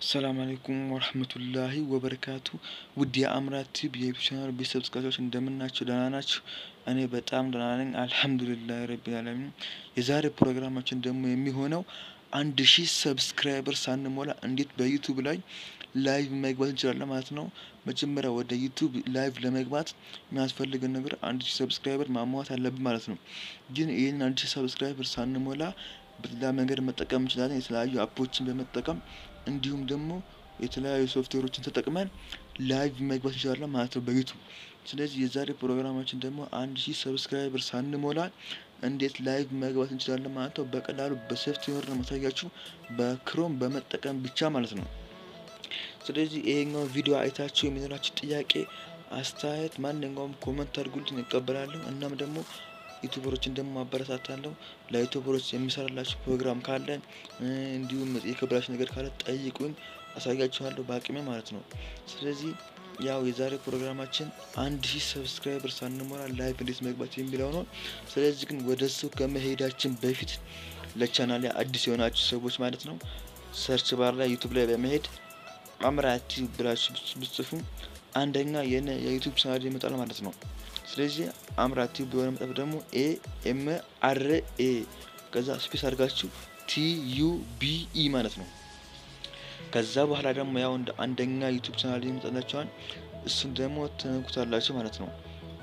ሰላም አለይኩም ወረህመቱላሂ ወበረካቱ ውድ የአምራት ቲዩብ የዩቲዩብ ቻናል ቤተሰብ ተከታታዮች እንደምናችሁ ደህና ናችሁ? እኔ በጣም ደህና ነኝ አልሐምዱሊላህ ረቢል ዓለሚን። የዛሬ ፕሮግራማችን ደግሞ የሚሆነው አንድ ሺህ ሰብስክራይበር ሳንሞላ እንዴት በዩቱብ ላይ ላይቭ መግባት እንችላለን ማለት ነው። መጀመሪያ ወደ ዩቱብ ላይቭ ለመግባት የሚያስፈልገን ነገር አንድ ሺህ ሰብስክራይበር ማሟላት አለብን ማለት ነው። ግን ይህን አንድ ሺህ ሰብስክራይበር ሳንሞላ በሌላ መንገድ መጠቀም እንችላለን። የተለያዩ አፖችን በመጠቀም እንዲሁም ደግሞ የተለያዩ ሶፍትዌሮችን ተጠቅመን ላይቭ መግባት እንችላለን ማለት ነው በዩቱብ። ስለዚህ የዛሬ ፕሮግራማችን ደግሞ አንድ ሺህ ሰብስክራይበር ሳንሞላ እንዴት ላይቭ መግባት እንችላለን ማለት ነው። በቀላሉ በሶፍትዌር ነው ማሳያችሁ በክሮም በመጠቀም ብቻ ማለት ነው። ስለዚህ ይሄኛው ቪዲዮ አይታችሁ የሚኖራችሁ ጥያቄ፣ አስተያየት ማንኛውም ኮመንት አድርጉልኝ እቀበላለሁ። እናም ደግሞ ዩቱበሮችን ደግሞ አበረታታለሁ። ለዩቱበሮች የሚሰራላችሁ ፕሮግራም ካለ እንዲሁም የከበዳችሁ ነገር ካለ ጠይቁኝ፣ አሳያችኋለሁ በአቅሜ ማለት ነው። ስለዚህ ያው የዛሬ ፕሮግራማችን አንድ ሺህ ሰብስክራይበር ሳንሞላ ላይቭ እንዴት መግባት የሚለው ነው። ስለዚህ ግን ወደ እሱ ከመሄዳችን በፊት ለቻናል አዲስ የሆናችሁ ሰዎች ማለት ነው ሰርች ባር ላይ ዩቱብ ላይ በመሄድ አምራት ቲዩብ ብላችሁ ብትጽፉ አንደኛ የነ የዩቱብ ቻናል ይመጣል ማለት ነው። ስለዚህ አምራት ቲዩብ በሆነ መጠፍ ደግሞ ኤ ኤም አር ኤ ከዛ ስፔስ አድርጋችሁ ቲ ዩ ቢ ኢ ማለት ነው። ከዛ በኋላ ደግሞ ያው እንደ አንደኛ ዩቱብ ቻናል ይመጣላችኋል። እሱን ደግሞ ትነኩታላችሁ ማለት ነው።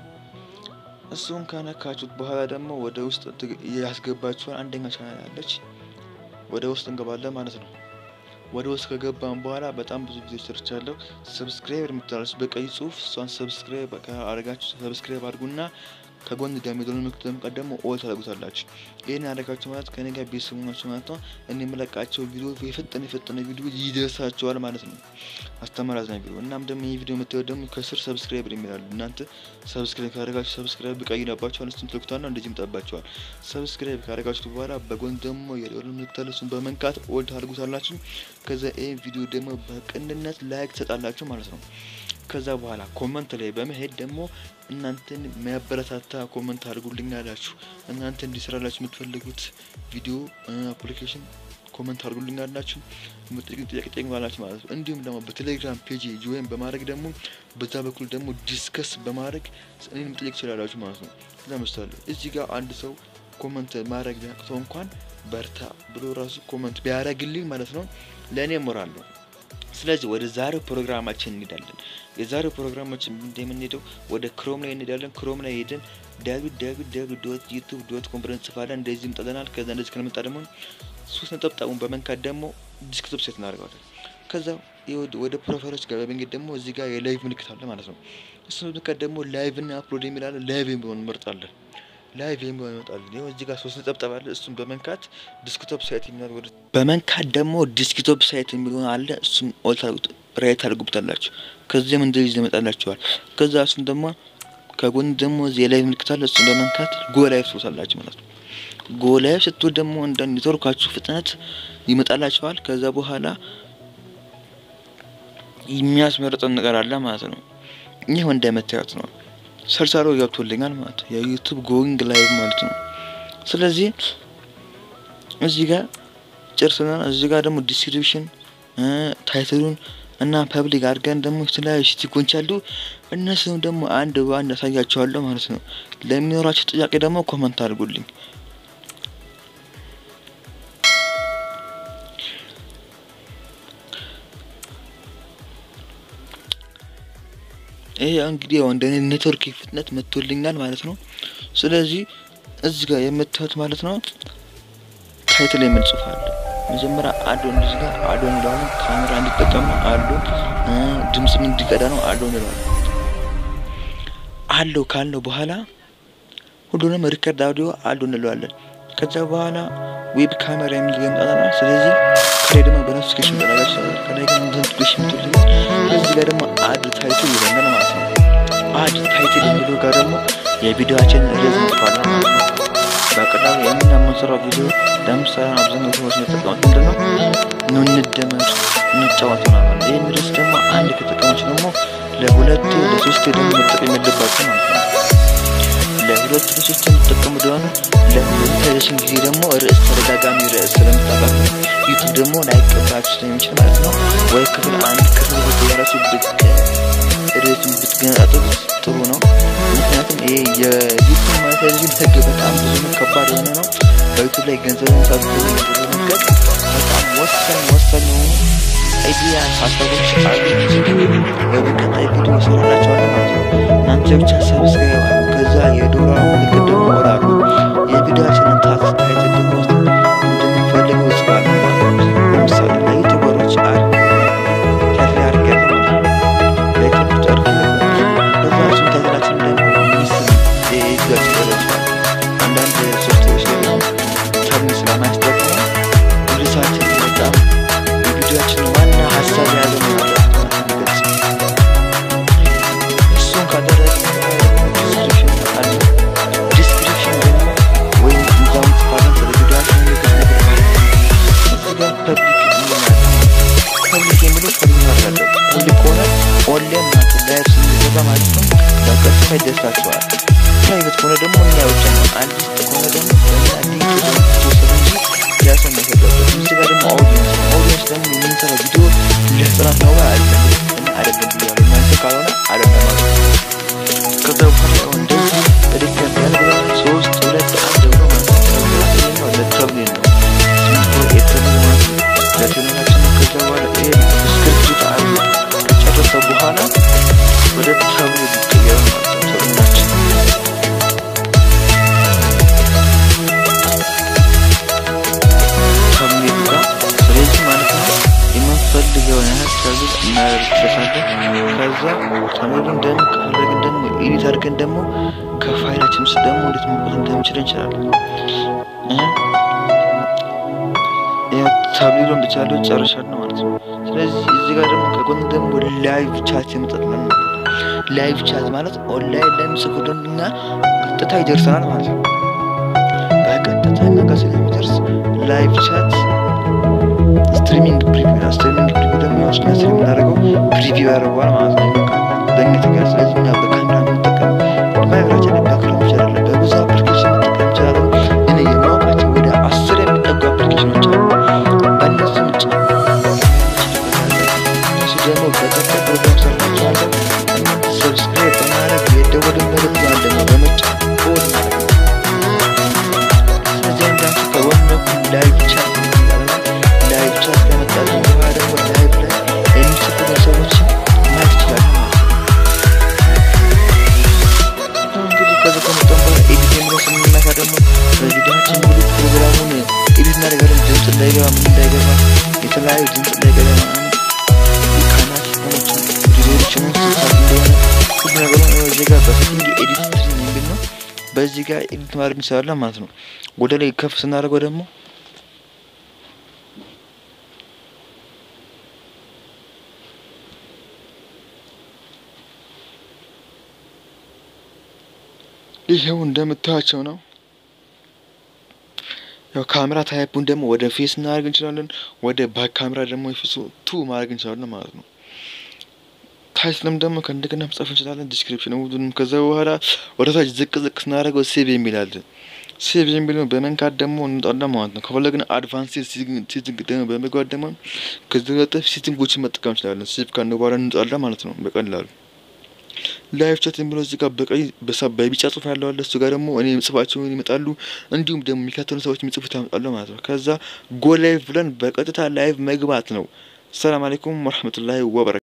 እሱን ከነካችሁት በኋላ ደግሞ ወደ ውስጥ ያስገባችኋል። አንደኛ ቻናል ያለች ወደ ውስጥ እንገባለን ማለት ነው። ወደ ውስጥ ከገባን በኋላ በጣም ብዙ ጊዜ ሰርቻለሁ። ሰብስክራይብ የምትላለች በቀይ ጽሁፍ እሷን ሰብስክራይብ አድርጋችሁ ሰብስክራይብ አድርጉና ከጎን ደግሞ የደወል ምልክት በመንካት ደግሞ ኦል ታደርጉታላችሁ። ይህን ያደረጋችሁ ማለት ከኔ ጋር ቤተሰብ ናችሁ ማለት ነው። እኔ የምለቃቸው ቪዲዮ የፈጠነ የፈጠነ ቪዲዮ ይደርሳቸዋል ማለት ነው። አስተማሪ አዝናኝ ቪዲዮ። እናም ደግሞ ይህ ቪዲዮ የምታዩት ደግሞ ከስር ሰብስክራይብ የሚላሉ እናንተ ሰብስክራይብ ካደረጋችሁ ሰብስክራይብ ቀይራባችኋል። እሱን ትልኩታና እንደዚህ ይመጣባችኋል። ሰብስክራይብ ካደረጋችሁት በኋላ በጎን ደግሞ የደወል ምልክት አለ። እሱን በመንካት ኦል ታደርጉታላችሁ። ከዛ ይህን ቪዲዮ ደግሞ በቅንነት ላይክ ትሰጣላችሁ ማለት ነው። ከዛ በኋላ ኮመንት ላይ በመሄድ ደግሞ እናንተን የሚያበረታታ ኮመንት አድርጉልኝ አላችሁ። እናንተ እንዲሰራላችሁ የምትፈልጉት ቪዲዮ አፕሊኬሽን ኮመንት አድርጉልኝ አላችሁ። የምትጠይቁት ጥያቄ ጠይቁኛላችሁ ማለት ነው። እንዲሁም ደግሞ በቴሌግራም ፔጅ ጆይን በማድረግ ደግሞ በዛ በኩል ደግሞ ዲስከስ በማድረግ እኔን መጠየቅ ትችላላችሁ ማለት ነው። ለምሳሌ እዚህ ጋር አንድ ሰው ኮመንት ማድረግ ቢያቅተው እንኳን በርታ ብሎ ራሱ ኮመንት ቢያደርግልኝ ማለት ነው ለእኔ ሞራል ነው። ስለዚህ ወደ ዛሬው ፕሮግራማችን እንሄዳለን። የዛሬው ፕሮግራማችን እንደምንሄደው ወደ ክሮም ላይ እንሄዳለን። ክሮም ላይ ሄደን ዳዊት ዳዊት ዳዊት ዶት ዩቱብ ዶት ኮም ብለን እንጽፋለን። እንደዚህ ይመጣልናል። ከዛ እንደዚህ ከመጣ ደግሞ ሶስት ነጠብጣቡን በመንካት ደግሞ ዲስክቶፕ ሴት እናደርገዋለን። ከዛ ወደ ፕሮፋይሎች ጋር በመንገድ ደግሞ እዚህ ጋር የላይቭ ምልክት አለ ማለት ነው። እሱ ምልክት ደግሞ ላይቭ እና አፕሎድ የሚላለ ላይቭ የሚሆን እንመርጣለን። ላይቭ የሚሆን ይመጣል። ይኸው እዚህ ጋር ሶስት ነጠብጣብ አለ። እሱን በመንካት ዲስክቶፕ ሳይት የሚላል ወደ በመንካት ደግሞ ዲስክቶፕ ሳይት የሚሆን አለ። እሱን ኦል ራይት ታደርጉበታላችሁ። ከዚያም እንደዚህ ይመጣላችኋል። ከዛ እሱን ደግሞ ከጎን ደግሞ እዚህ የላይቭ ምልክት አለ። እሱን በመንካት ጎ ላይቭ ትወታላችሁ ማለት ነው። ጎ ላይቭ ስትወት ደግሞ እንደ ኔትወርካችሁ ፍጥነት ይመጣላችኋል። ከዛ በኋላ የሚያስመርጠን ነገር አለ ማለት ነው። ይህ እንደምታዩት ነው። ሰርሳሮ ገብቶልኛል ማለት ነው። የዩቱብ ጎዊንግ ላይቭ ማለት ነው። ስለዚህ እዚህ ጋር ጨርሰናል። እዚህ ጋር ደግሞ ዲስክሪፕሽን ታይትሉን እና ፐብሊክ አድርገን ደግሞ የተለያዩ ስቲኮች አሉ። እነሱም ደግሞ አንድ በአንድ ያሳያቸዋለሁ ማለት ነው። ለሚኖራቸው ጥያቄ ደግሞ ኮመንት አድርጉልኝ። ይሄ እንግዲህ ያው እንደ ኔትወርክ ፍጥነት መጥቶልኛል ማለት ነው። ስለዚህ እዚህ ጋር የምታዩት ማለት ነው ታይትል የምንጽፋለን መጀመሪያ አዶ እንደዚህ ጋር አዶ እንለዋለን። ካሜራ እንዲጠቀም ነው አዶ፣ ድምፅም እንዲቀዳ ነው አዶ እንለዋለን። አለው ካልነው በኋላ ሁሉንም ሪከርድ አውዲዮ አዶ እንለዋለን። ከዛ በኋላ ዌብ ካሜራ የሚል ገምጣና ስለዚህ ከላይ ደግሞ በኖቲፊኬሽን ጠላጋች ከላይ ግን ኖቲፊኬሽን ምትልኛል። ከዚህ ጋር ደግሞ አድ ታይትል ይለናል ማለት ነው። አድ ታይትል የሚለው ጋር ደግሞ የቪዲዮችን ርዕስ እንጽፋለን ማለት ነው። በቀላሉ የምና የምንሰራው ቪዲዮ ለምሳሌ አብዛኛው ሰዎች የሚጠቀሙት ምንድን ነው? ኑ እንደመር እንጫወት ይሆናል። ይህን ርዕስ ደግሞ አንድ ከተጠቀመች ደግሞ ለሁለት ለሶስት ደግሞ መጠቀም የለባቸው ማለት ነው። ለሁለት ርዕሶች የምትጠቀሙ ደሆነ ለሞኔታይዜሽን ጊዜ ደግሞ ርዕስ ተደጋጋሚ ርዕስ ስለምታጠፉ ዩቱብ ደግሞ ላይቀበላችሁ ስለሚችል ማለት ነው። ወይ ክፍል አንድ ክፍል ሁለት እያላችሁ ብቅ ርዕሱን ብትገነጣጥሉት ጥሩ ነው። ምክንያቱም ይሄ የዩቱብ ሞኔታይዜሽን ህግ በጣም ብዙ ነው፣ ከባድ የሆነ ነው። በዩቱብ ላይ ገንዘብ ለመስራት ለመንገድ በጣም ወሳኝ ወሳኝ የሆኑ አይዲያ ሀሳቦች አሉ። በቀጣይ ቪዲዮ እሰራላችኋለሁ ማለት ነው። እናንተ ብቻ ሰብስክራይብ አሉ። ከዛ የዶሮ ምልክት ደግሞ ወራሉ የቪዲዮችንን ታስታይት ደግሞ ውስጥ እንደምንፈልገው ጽፋሉ ማለት ነው። ለምሳሌ ለዩቱበሮች አር ታፊ አድርገን ለዩቱበሮች አር ከዛ እሱን ታይትላችን ደግሞ ሚስም የይዛች ይደረችዋል አንዳንድ ሶፍትዌሮች ላይ ደግሞ ተርሚ ስለማያስጠቅሙ ርዕሳችን በጣም የቪዲዮችን ዋና ሀሳብ የያዘ ማለት እሱን ካደረግን ዲስክሪፕሽን አለ። ዲስክሪፕሽን ደግሞ ወይም እዛው ጽፋለን ስለ ቪዲዮችን ምልክት ነገር እዚህ ጋር ፐብሊክ ይሆናል። ፐብሊክ የሚለው ፐብሊክ ማለት አለ። ፐብሊክ ከሆነ ኦንላይን ማለት ላይቭ ስንገባ ማለት ነው በቀጥታ ይደርሳቸዋል። ፕራይቬት ከሆነ ደግሞ እኛ ብቻ ነው። አንድ ውስጥ ከሆነ ደግሞ በእኛ ሊንክ የተወሰነ እንጂ ያ ሰው ማይሰራበት። እዚህ ጋር ደግሞ አውዲየንስ ነው። አውዲየንስ ደግሞ የምንሰራው ቪዲዮ ለህፃናት ነው አይደለም አይደለም ብያለሁ። እናንተ ካልሆነ አይደለም ማለት ነው። ከዛ በኋላ ያው እንደዚህ በደስታ ያለ ሶስት ሁለት አንድ ብሎ ማለት ነው። ለተብሌን ነው ስምንት ወር የተብሌን ማለት ነው። ለቴሌናችን ከዛ በኋላ ይሄ ስክሪፕት አለ ከጨረሰ በኋላ ወደ ተብሌን ይቀየራል ማለት ነው። ተብሌናችን ተብሌን ጋር ስለዚህ ማለት ነው የምንፈልገውን ያህል ተብል እናደርግበታለን። ከዛ ተብሌን ደግሞ ከፈለግን ደግሞ ኤዲት አድርገን ደግሞ ከፋይላችን ውስጥ ደግሞ እንዴት መውጣት እንደምችል እንችላለን። ታብሌሎን ብቻ ያለው ጨርሻለሁ ማለት ነው። ስለዚህ እዚህ ጋር ደግሞ ከጎን ደግሞ ላይቭ ቻት የምጠጥለን ላይቭ ቻት ማለት ኦንላይን ለሚጽፉ ደንበኛ ቀጥታ ይደርሰናል ማለት ነው። በቀጥታ እኛ ጋር ስለሚደርስ ላይቭ ቻት ስትሪሚንግ ፕሪቪው ነው። ስትሪሚንግ ፕሪቪው ደግሞ ያው እኛ ስለምናደርገው ፕሪቪው ያደርገዋል ማለት ነው። በቃ በእኛ ተጋር ስለዚህ እኛ በካሜራ የምንጠቀም ባይብራችን በክሮም ይችላል በብዙ አፕሊኬሽን መጠቀም ይችላለን። እኔ የማውቃቸው ወደ አስር የሚጠጉ አፕሊኬሽኖች አሉ። በእነሱ ውጭ እሱ ደግሞ በቀጣይ ፕሮግራም ሰርናቸዋለን። ሰብስክራይብ በማድረግ የደወልን ምልክት ማለት ነው በመጫን ኦል ማለት ነው። ስለዚህ እንዳንቺ ከጎን በኩል ላይቭ ቻት ላይቭ ቻት ከመጣልን በኋላ ደግሞ ላይቭ ላይ የሚጽፉ ሰዎችን ማየት ይችላል ማለት ነው። እንግዲህ ከዚ ከመጣን በኋላ ኤዲት የሚለው ስንነካ ደግሞ በቪዲዮችን ሙሉ ፕሮግራሙን ኤዲት እናደርጋለን። ድምፅ እንዳይገባ ምን እንዳይገባ የተለያዩ ድምፅ እንዳይገባ ምናምን ካናት ሆኖችን ዲዞችን ስሳት እንደሆነ ሁሉ ነገሩን እዚህ ጋር በሴቲንግ ኤዲት ስትሪም የሚል ነው። በዚህ ጋር ኤዲት ማድረግ እንችላለን ማለት ነው። ወደ ላይ ከፍ ስናደርገው ደግሞ ይሄው እንደምታያቸው ነው። ያው ካሜራ ታይፑን ደግሞ ወደ ፌስ እናደርግ እንችላለን። ወደ ባክ ካሜራ ደግሞ የፌሱ ቱ ማድረግ እንችላለን ማለት ነው። ታይትልም ደግሞ ከእንደገና መጻፍ እንችላለን። ዲስክሪፕሽን ሁሉንም። ከዛ በኋላ ወደ ታች ዝቅ ዝቅ ስናደርገው ሴቭ የሚል አለ። ሴቭ የሚለው በመንካት ደግሞ እንወጣለን ማለት ነው። ከፈለግን አድቫንስ ሴቲንግ ደግሞ በመግባት ደግሞ ከዚህ በጠፍ ሴቲንጎችን መጠቀም እንችላለን። ሴቭ ካልን በኋላ እንወጣለን ማለት ነው በቀላሉ ላይቭ ቻት የሚለው እዚህ ጋር በቀይ በቢጫ ጽሁፍ ያለው አለ። እሱ ጋር ደግሞ እኔ ጽፋቸውን ይመጣሉ፣ እንዲሁም ደግሞ የሚከተሉ ሰዎች የሚጽፉት ያመጣሉ ማለት ነው። ከዛ ጎ ላይቭ ብለን በቀጥታ ላይቭ መግባት ነው። ሰላም አለይኩም ወረህመቱላሂ ወበረካቱ